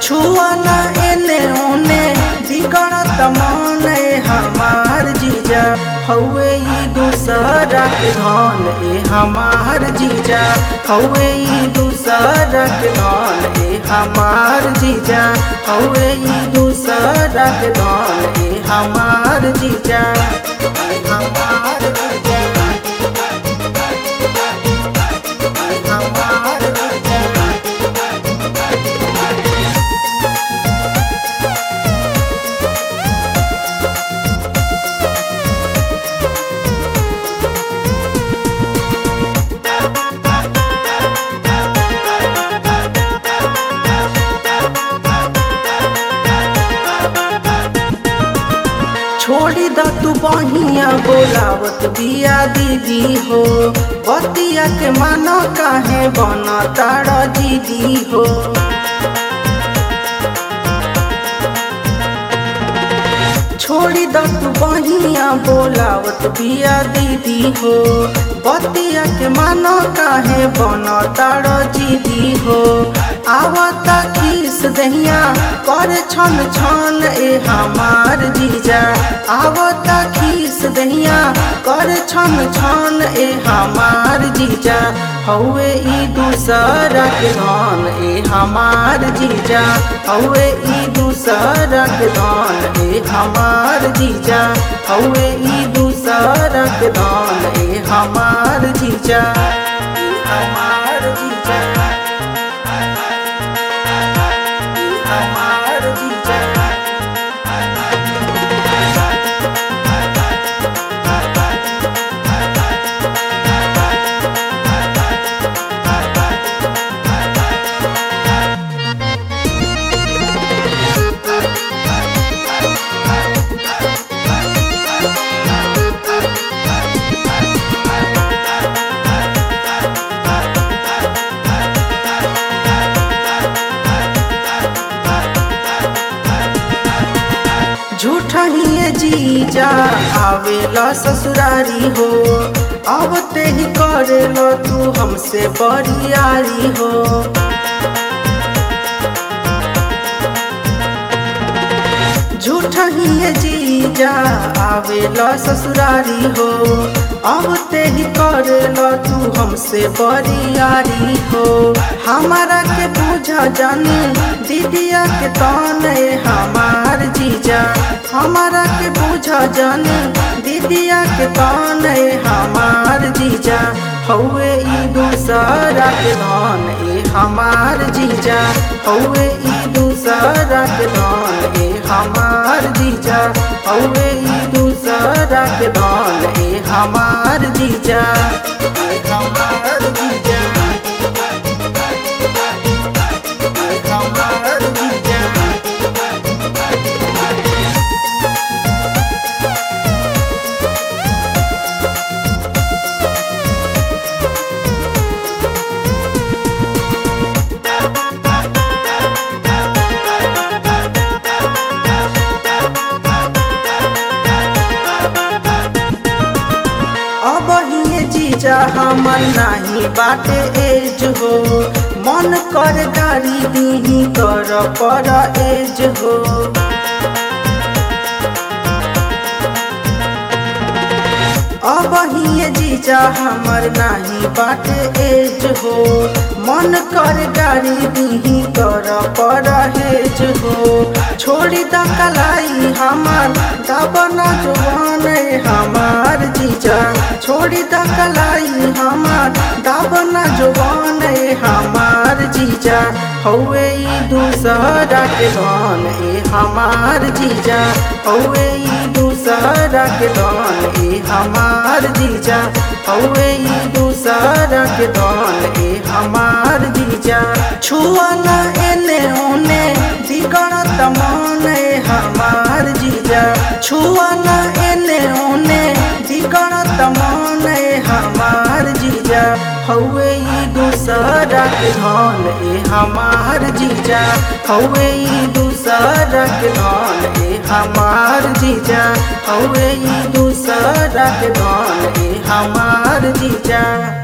छुआ न एने ओने बिगड़त मन ए हमार जीजा हौवे ई दूसरा के धन ए हमार जीजा हौवे ई दूसरा के धन ए हमार जीजा हौवे ई दूसरा के धन ए हमार जीजा ए हमार जीजा ए हमार जीजा छोड़ी द तू बहिया बोलावत बिया दीदी हो बतिया के मानो काहे बन तारा दीदी हो छोड़ी द तू बहिया बोलावत बिया दीदी हो बतिया के मानो काहे बन तारा दीदी हो आवता किस दहिया कर छन छन ए हमार जीजा आवता खीस दहिया कर छन छन ए हमार जीजा हौवे ई दूसरा के धन ए हमार जीजा हौवे ई दूसरा के धन ए हमार जीजा हौवे ई दूसरा के धन ए हमार जीजा ए हमार जीजा हमार जीजा झूठा ही जीजा आवेला ससुरारी हो अब ते ही करेलो तू हमसे बरियारी हो झूठा ही जीजा आवेला ससुरारी हो अब ते ही करेलो तू हमसे बरियारी हो हमारा के पूजा जानी दीदिया के तने हमार जीजा हमारा के पूजा जानी दीदिया के तने हमार जीजा हौवे ई दूसरा के धन ए हमार जीजा हौवे ई दूसरा के धन ए हमार जीजा हौवे ई दूसरा के धन ए हमार जीजा ए हमार जीजा ए हमार जीजा अब ही जीजा हमर नाही बाटे एज हो मन कर गाड़ी दीही कर पर एज हो अब ही जीजा हमर नाही बाटे एज हो मन कर गाड़ी दीही कर पर हेज हो छोड़ी द कलाई हमार दबना जुबान हमार जीजा छोड़ी द कलाई हमार दबना जुबान हमार जीजा हौवे ई दूसरा के धन ए हमार जीजा हौवे ई दूसरा के धन ए हमार जीजा हौवे ई दूसरा के धन ए हमार जीजा छुआ न एने ओने बिगड़त मन ए हमार जीजा छुआ न एने ओने बिगड़त मन ए हमार जीजा हौवे ई दूसरा के धन ए हमार जीजा हौवे ई दूसरा के धन ए हमार जीजा हौवे ई दूसरा के धन ए हमार जीजा